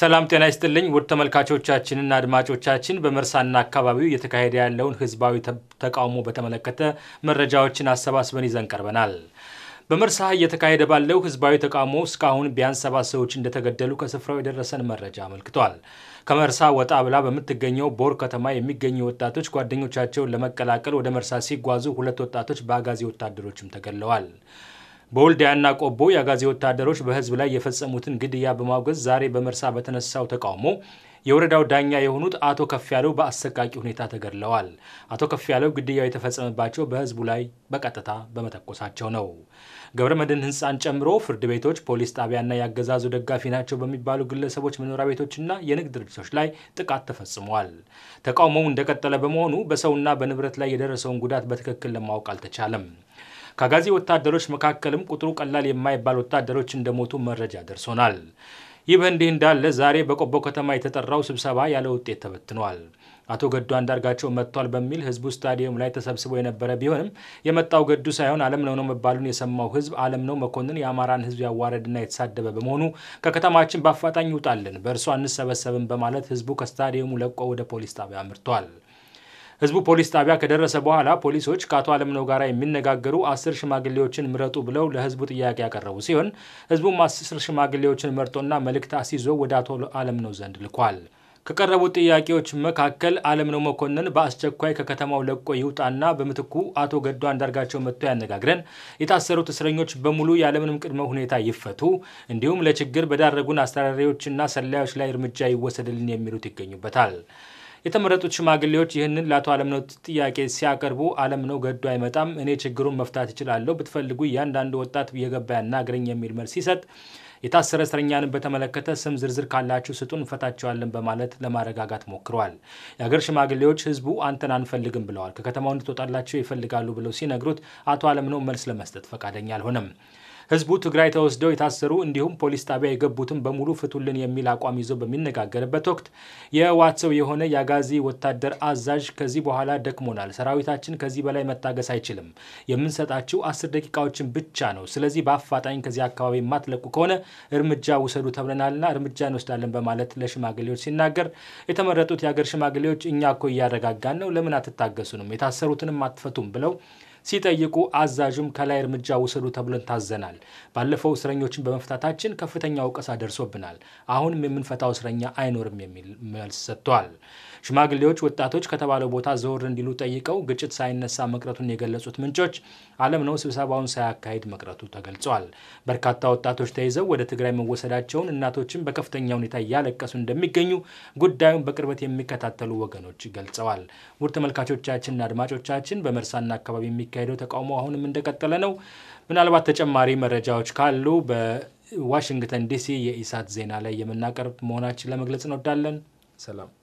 ሰላም ጤና ይስጥልኝ ውድ ተመልካቾቻችንና አድማጮቻችን በመርሳና አካባቢው እየተካሄደ ያለውን ህዝባዊ ተቃውሞ በተመለከተ መረጃዎችን አሰባስበን ይዘን ቀርበናል። በመርሳ እየተካሄደ ባለው ህዝባዊ ተቃውሞ እስካሁን ቢያንስ ሰባት ሰዎች እንደተገደሉ ከስፍራው የደረሰን መረጃ አመልክቷል። ከመርሳ ወጣ ብላ በምትገኘው ቦር ከተማ የሚገኙ ወጣቶች ጓደኞቻቸውን ለመቀላቀል ወደ መርሳ ሲጓዙ ሁለት ወጣቶች በአጋዚ ወታደሮችም ተገድለዋል። በወልዲያና ቆቦ የአጋዚ ወታደሮች በህዝብ ላይ የፈጸሙትን ግድያ በማውገዝ ዛሬ በመርሳ በተነሳው ተቃውሞ የወረዳው ዳኛ የሆኑት አቶ ከፍያለው በአሰቃቂ ሁኔታ ተገድለዋል። አቶ ከፍያለው ግድያው የተፈጸመባቸው በህዝቡ ላይ በቀጥታ በመተኮሳቸው ነው። ገብረ መድህን ህንፃን ጨምሮ ፍርድ ቤቶች፣ ፖሊስ ጣቢያና የአገዛዙ ደጋፊ ናቸው በሚባሉ ግለሰቦች መኖሪያ ቤቶችና የንግድ ድርጅቶች ላይ ጥቃት ተፈጽሟል። ተቃውሞው እንደቀጠለ በመሆኑ በሰውና በንብረት ላይ የደረሰውን ጉዳት በትክክል ለማወቅ አልተቻለም። ከአጋዚ ወታደሮች መካከልም ቁጥሩ ቀላል የማይባል ወታደሮች እንደሞቱ መረጃ ደርሶናል። ይህ በእንዲህ እንዳለ ዛሬ በቆቦ ከተማ የተጠራው ስብሰባ ያለ ውጤት ተበትኗል። አቶ ገዱ አንዳርጋቸው መጥቷል በሚል ህዝቡ ስታዲየም ላይ ተሰብስቦ የነበረ ቢሆንም የመጣው ገዱ ሳይሆን አለምነው ነው መባሉን የሰማው ህዝብ አለምነው መኮንን የአማራን ህዝብ ያዋረድና የተሳደበ በመሆኑ ከከተማችን በአፋጣኝ ይውጣልን፣ በእርሱ አንሰበሰብም በማለት ህዝቡ ከስታዲየሙ ለቆ ወደ ፖሊስ ጣቢያ አምርቷል። ህዝቡ ፖሊስ ጣቢያ ከደረሰ በኋላ ፖሊሶች ከአቶ አለምነው ጋር የሚነጋገሩ አስር ሽማግሌዎችን ምረጡ ብለው ለህዝቡ ጥያቄ ያቀረቡ ሲሆን ህዝቡም አስር ሽማግሌዎችን መርጦና መልእክት አስይዞ ወደ አቶ አለምነው ዘንድ ልኳል። ከቀረቡት ጥያቄዎች መካከል አለምነው መኮንን በአስቸኳይ ከከተማው ለቆ ይውጣና በምትኩ አቶ ገዱ አንዳርጋቸው መጥቶ ያነጋግረን፣ የታሰሩት እስረኞች በሙሉ ያለምንም ቅድመ ሁኔታ ይፈቱ፣ እንዲሁም ለችግር በዳረጉን አስተዳዳሪዎችና ሰላዮች ላይ እርምጃ ይወሰድልን የሚሉት ይገኙበታል። የተመረጡት ሽማግሌዎች ይህንን ለአቶ አለምነው ጥያቄ ሲያቀርቡ አለምነው ገዱ አይመጣም፣ እኔ ችግሩን መፍታት እችላለሁ፣ ብትፈልጉ እያንዳንዱ ወጣት እየገባ ያናግረኝ የሚል መልስ ሲሰጥ የታሰረ እስረኛንን በተመለከተ ስም ዝርዝር ካላችሁ ስጡን እንፈታቸዋለን በማለት ለማረጋጋት ሞክረዋል። የአገር ሽማግሌዎች ህዝቡ አንተን አንፈልግም ብለዋል። ከከተማው እንድትወጣላቸው ይፈልጋሉ ብለው ሲነግሩት አቶ አለምነው መልስ ለመስጠት ፈቃደኛ አልሆነም። ህዝቡ ትግራይ ተወስደው የታሰሩ እንዲሁም ፖሊስ ጣቢያ የገቡትን በሙሉ ፍቱልን የሚል አቋም ይዞ በሚነጋገርበት ወቅት የህወሓት ሰው የሆነ የአጋዚ ወታደር አዛዥ ከዚህ በኋላ ደክሞናል፣ ሰራዊታችን ከዚህ በላይ መታገስ አይችልም፣ የምንሰጣችሁ አስር ደቂቃዎችን ብቻ ነው። ስለዚህ በአፋጣኝ ከዚህ አካባቢ የማትለቁ ከሆነ እርምጃ ውሰዱ ተብለናልና እርምጃ እንወስዳለን በማለት ለሽማግሌዎች ሲናገር የተመረጡት የአገር ሽማግሌዎች እኛ እኮ እያረጋጋን ነው፣ ለምን አትታገሱንም? የታሰሩትንም አትፈቱም ብለው ሲጠይቁ አዛዡም ከላይ እርምጃ ውሰዱ ተብለን ታዘናል። ባለፈው እስረኞችን በመፍታታችን ከፍተኛ ወቀሳ ደርሶብናል። አሁንም የምንፈታው እስረኛ አይኖርም የሚል መልስ ሰጥተዋል። ሽማግሌዎች ወጣቶች ከተባለው ቦታ ዘወር እንዲሉ ጠይቀው ግጭት ሳይነሳ መቅረቱን የገለጹት ምንጮች አለምነው ስብሰባውን ሳያካሂድ መቅረቱ ተገልጿል። በርካታ ወጣቶች ተይዘው ወደ ትግራይ መወሰዳቸውን፣ እናቶችን በከፍተኛ ሁኔታ እያለቀሱ እንደሚገኙ ጉዳዩን በቅርበት የሚከታተሉ ወገኖች ገልጸዋል። ውድ ተመልካቾቻችንና አድማጮቻችን በመርሳና አካባቢ የሚካሄደው ተቃውሞ አሁንም እንደቀጠለ ነው። ምናልባት ተጨማሪ መረጃዎች ካሉ በዋሽንግተን ዲሲ የኢሳት ዜና ላይ የምናቀርብ መሆናችን ለመግለጽ እንወዳለን። ሰላም